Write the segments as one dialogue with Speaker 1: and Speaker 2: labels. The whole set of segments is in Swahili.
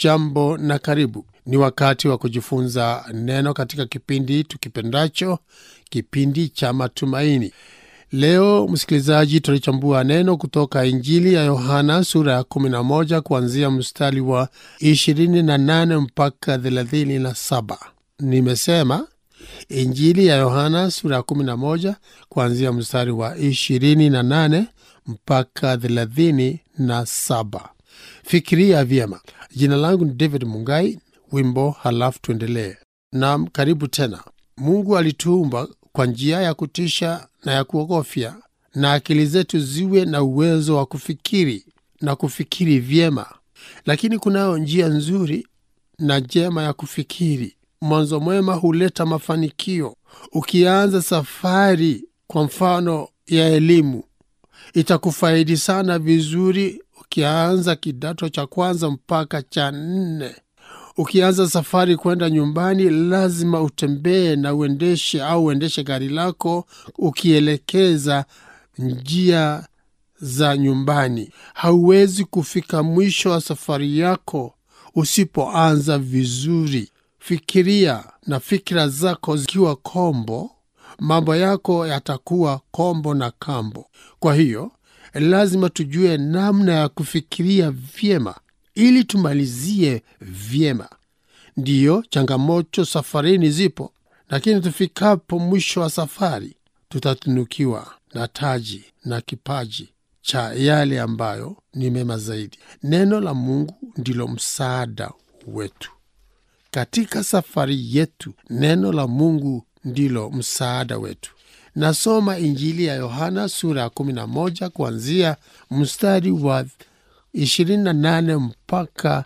Speaker 1: Hujambo na karibu. Ni wakati wa kujifunza neno katika kipindi tukipendacho, kipindi cha matumaini. Leo msikilizaji, tutalichambua neno kutoka Injili ya Yohana sura ya 11 kuanzia mstari wa 28 mpaka 37. Nimesema Injili ya Yohana sura ya 11 kuanzia mstari wa 28 mpaka 37. Fikiria vyema. Jina langu ni David Mungai. Wimbo halafu tuendelee. Nam, karibu tena. Mungu alituumba kwa njia ya kutisha na ya kuogofya, na akili zetu ziwe na uwezo wa kufikiri na kufikiri vyema. Lakini kunayo njia nzuri na njema ya kufikiri. Mwanzo mwema huleta mafanikio. Ukianza safari kwa mfano ya elimu, itakufaidi sana vizuri. Ukianza kidato cha kwanza mpaka cha nne, ukianza safari kwenda nyumbani, lazima utembee na uendeshe au uendeshe gari lako ukielekeza njia za nyumbani. Hauwezi kufika mwisho wa safari yako usipoanza vizuri. Fikiria na fikira zako zikiwa kombo, mambo yako yatakuwa kombo na kambo. Kwa hiyo lazima tujue namna ya kufikiria vyema ili tumalizie vyema. Ndiyo, changamoto safarini zipo, lakini tufikapo mwisho wa safari tutatunukiwa na taji na kipaji cha yale ambayo ni mema zaidi. Neno la Mungu ndilo msaada wetu katika safari yetu. Neno la Mungu ndilo msaada wetu. Nasoma Injili ya Yohana sura ya 11 kuanzia mstari wa 28 mpaka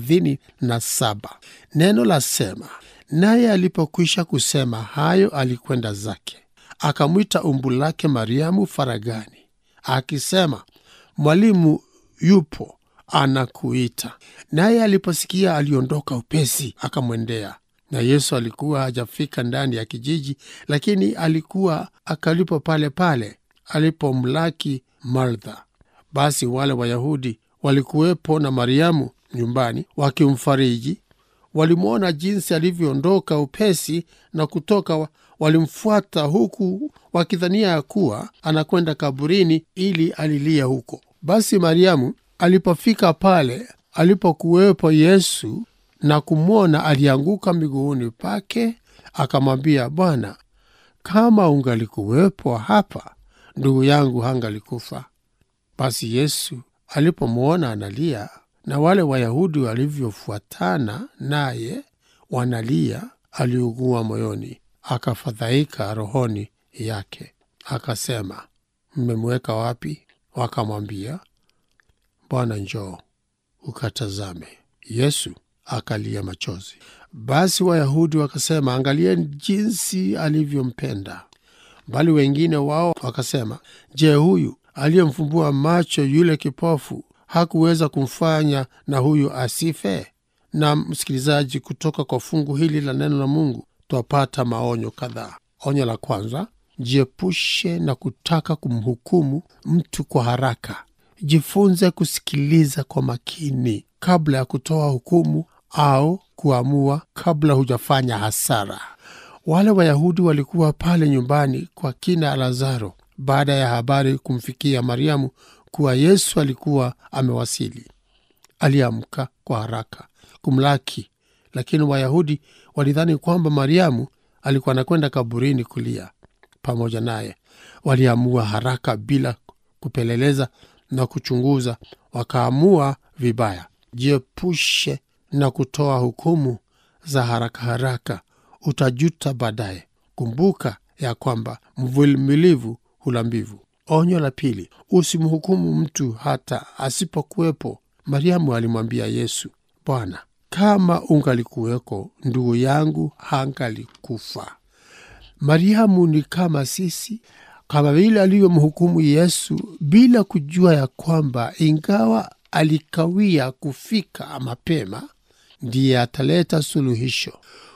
Speaker 1: 37. Neno la sema, naye alipokwisha kusema hayo, alikwenda zake, akamwita umbu lake Mariamu faragani, akisema, Mwalimu yupo anakuita. Naye aliposikia aliondoka upesi, akamwendea. Na Yesu alikuwa hajafika ndani ya kijiji, lakini alikuwa akalipo pale pale alipomlaki Martha. Basi wale Wayahudi walikuwepo na Mariamu nyumbani wakimfariji. Walimwona jinsi alivyoondoka upesi na kutoka, walimfuata huku wakidhania ya kuwa anakwenda kaburini ili alilia huko. Basi Mariamu alipofika pale alipokuwepo Yesu na kumwona, alianguka miguuni pake, akamwambia, Bwana, kama ungalikuwepo hapa, ndugu yangu hangalikufa. Basi Yesu alipomwona analia na wale Wayahudi walivyofuatana naye wanalia, aliugua moyoni, akafadhaika rohoni yake, akasema, mmemweka wapi? Wakamwambia, Bwana, njoo ukatazame. Yesu akalia machozi. Basi Wayahudi wakasema, angalieni jinsi alivyompenda. Bali wengine wao wakasema, je, huyu aliyemfumbua macho yule kipofu hakuweza kumfanya na huyu asife? Na msikilizaji, kutoka kwa fungu hili la neno la Mungu twapata maonyo kadhaa. Onyo la kwanza, jiepushe na kutaka kumhukumu mtu kwa haraka. Jifunze kusikiliza kwa makini kabla ya kutoa hukumu au kuamua kabla hujafanya hasara. Wale Wayahudi walikuwa pale nyumbani kwa kina Lazaro baada ya habari kumfikia Mariamu kuwa Yesu alikuwa amewasili. Aliamka kwa haraka kumlaki, lakini Wayahudi walidhani kwamba Mariamu alikuwa anakwenda kaburini kulia pamoja naye. Waliamua haraka bila kupeleleza na kuchunguza, wakaamua vibaya. Jiepushe na kutoa hukumu za haraka haraka, utajuta baadaye. Kumbuka ya kwamba mvumilivu hula mbivu. Onyo la pili, usimhukumu mtu hata asipokuwepo. Mariamu alimwambia Yesu, Bwana, kama ungalikuweko ndugu yangu hangalikufa. Mariamu ni kama sisi, kama vile alivyomhukumu Yesu bila kujua ya kwamba ingawa alikawia kufika mapema, ndiye ataleta suluhisho.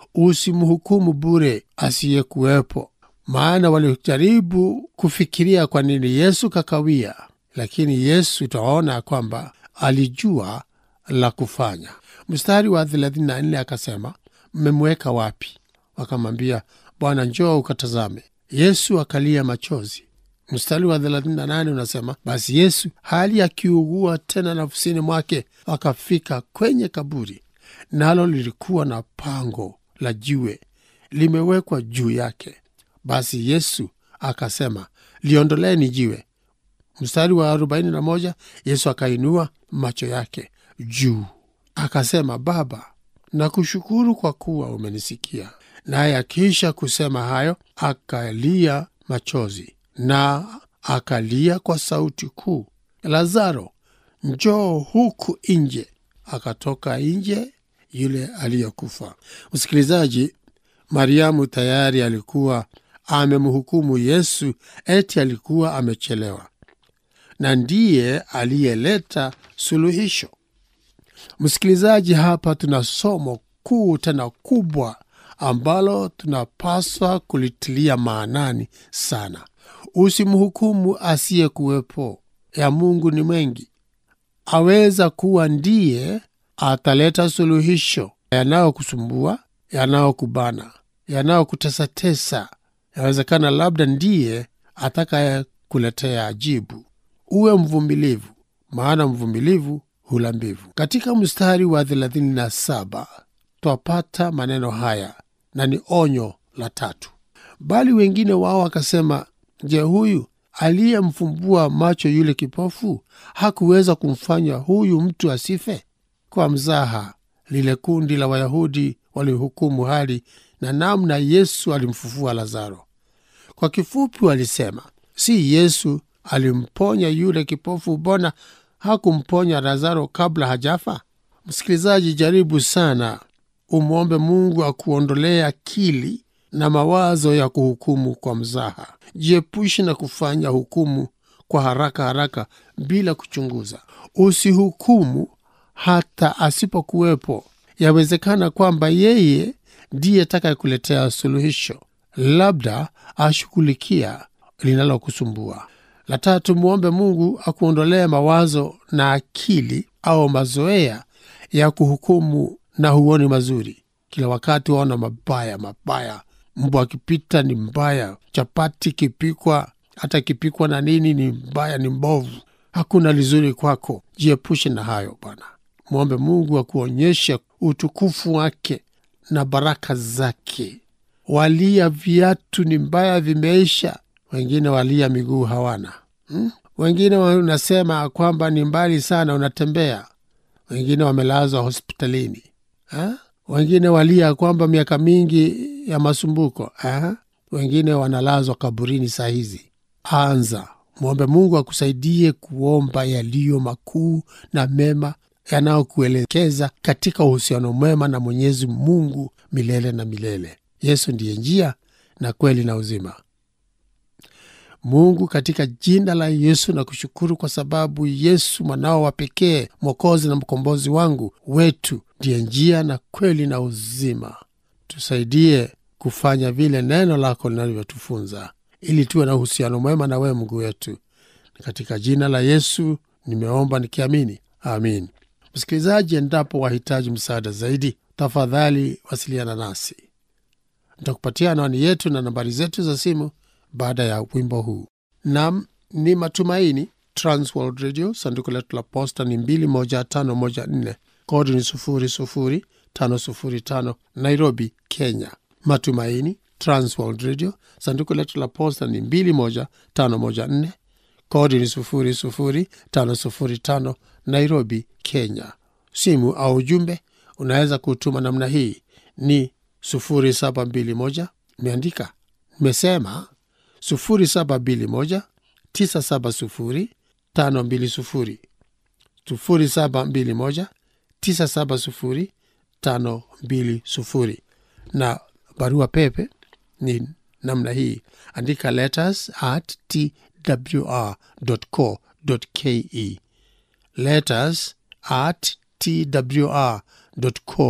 Speaker 1: Usimhukumu bure asiyekuwepo, maana walijaribu kufikiria kwa nini Yesu kakawia, lakini Yesu utaona kwamba alijua la kufanya. Mstari wa 34 akasema, mmemweka wapi? Wakamwambia, Bwana, njoo ukatazame. Yesu akalia machozi. Mstari wa 38 unasema, basi Yesu hali akiugua tena nafsini mwake, akafika kwenye kaburi, nalo lilikuwa na pango la jiwe limewekwa juu yake. Basi Yesu akasema, liondoleni jiwe. Mstari wa 41 Yesu akainua macho yake juu akasema, Baba, nakushukuru kwa kuwa umenisikia. Naye akiisha kusema hayo, akalia machozi na akalia kwa sauti kuu, Lazaro, njoo huku nje. Akatoka nje yule aliyekufa. Msikilizaji, Mariamu tayari alikuwa amemhukumu Yesu eti alikuwa amechelewa, na ndiye aliyeleta suluhisho. Msikilizaji, hapa tuna somo kuu tena kubwa ambalo tunapaswa kulitilia maanani sana. Usimhukumu asiyekuwepo. Ya Mungu ni mengi, aweza kuwa ndiye ataleta suluhisho yanayokusumbua, yanayokubana, yanayokutesatesa. Yawezekana labda ndiye atakaye kuletea ajibu. Uwe mvumilivu, maana mvumilivu hula mbivu. Katika mstari wa 37 twapata maneno haya na ni onyo la tatu. Bali wengine wao wakasema, je, huyu aliyemfumbua macho yule kipofu hakuweza kumfanya huyu mtu asife? Kwa mzaha, lile kundi la Wayahudi walihukumu hali na namna Yesu alimfufua Lazaro. Kwa kifupi, walisema si Yesu alimponya yule kipofu, mbona hakumponya Lazaro kabla hajafa? Msikilizaji, jaribu sana umwombe Mungu akuondolee akili na mawazo ya kuhukumu kwa mzaha. Jiepushe na kufanya hukumu kwa haraka haraka bila kuchunguza. Usihukumu hata asipokuwepo. Yawezekana kwamba yeye ndiye atakayekuletea suluhisho, labda ashughulikia linalokusumbua. La tatu, mwombe Mungu akuondolee mawazo na akili au mazoea ya kuhukumu na huoni mazuri. Kila wakati waona mabaya mabaya. Mbwa akipita ni mbaya, chapati kipikwa, hata kipikwa na nini ni mbaya, ni mbovu, hakuna lizuri kwako. Jiepushe na hayo Bwana. Mwombe Mungu akuonyeshe utukufu wake na baraka zake. Walia viatu ni mbaya, vimeisha. Wengine walia miguu hawana hmm? Wengine wanasema kwamba ni mbali sana, unatembea. Wengine wamelazwa hospitalini ha? Wengine walia kwamba miaka mingi ya masumbuko ha? Wengine wanalazwa kaburini saa hizi. Anza mwombe Mungu akusaidie kuomba yaliyo makuu na mema yanayokuelekeza katika uhusiano mwema na Mwenyezi Mungu milele na milele. Yesu ndiye njia na kweli na uzima. Mungu, katika jina la Yesu na kushukuru kwa sababu Yesu mwanao wa pekee, Mwokozi na mkombozi wangu wetu, ndiye njia na kweli na uzima. Tusaidie kufanya vile neno lako linavyotufunza, ili tuwe na uhusiano mwema na wewe Mungu wetu. Katika jina la Yesu nimeomba nikiamini, amin. Msikilizaji, endapo wahitaji msaada zaidi, tafadhali wasiliana nasi. Nitakupatia anwani yetu na nambari zetu za simu baada ya wimbo huu. Nam ni Matumaini, Transworld Radio, sanduku letu la posta ni 21514 kodi ni 00505 Nairobi, Kenya. Matumaini, Transworld Radio, sanduku letu la posta ni 21514 kodi ni 00505 Nairobi, Kenya. Simu au ujumbe unaweza kutuma namna hii ni 0721 imeandika nimesema 0721 970 520 0721 970 520 na barua pepe ni namna hii andika letters at twr.co.ke letters at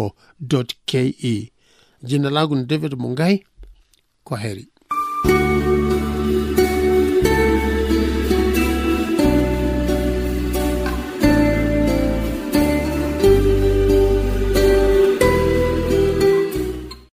Speaker 1: twr.co.ke jina langu ni david mungai kwa heri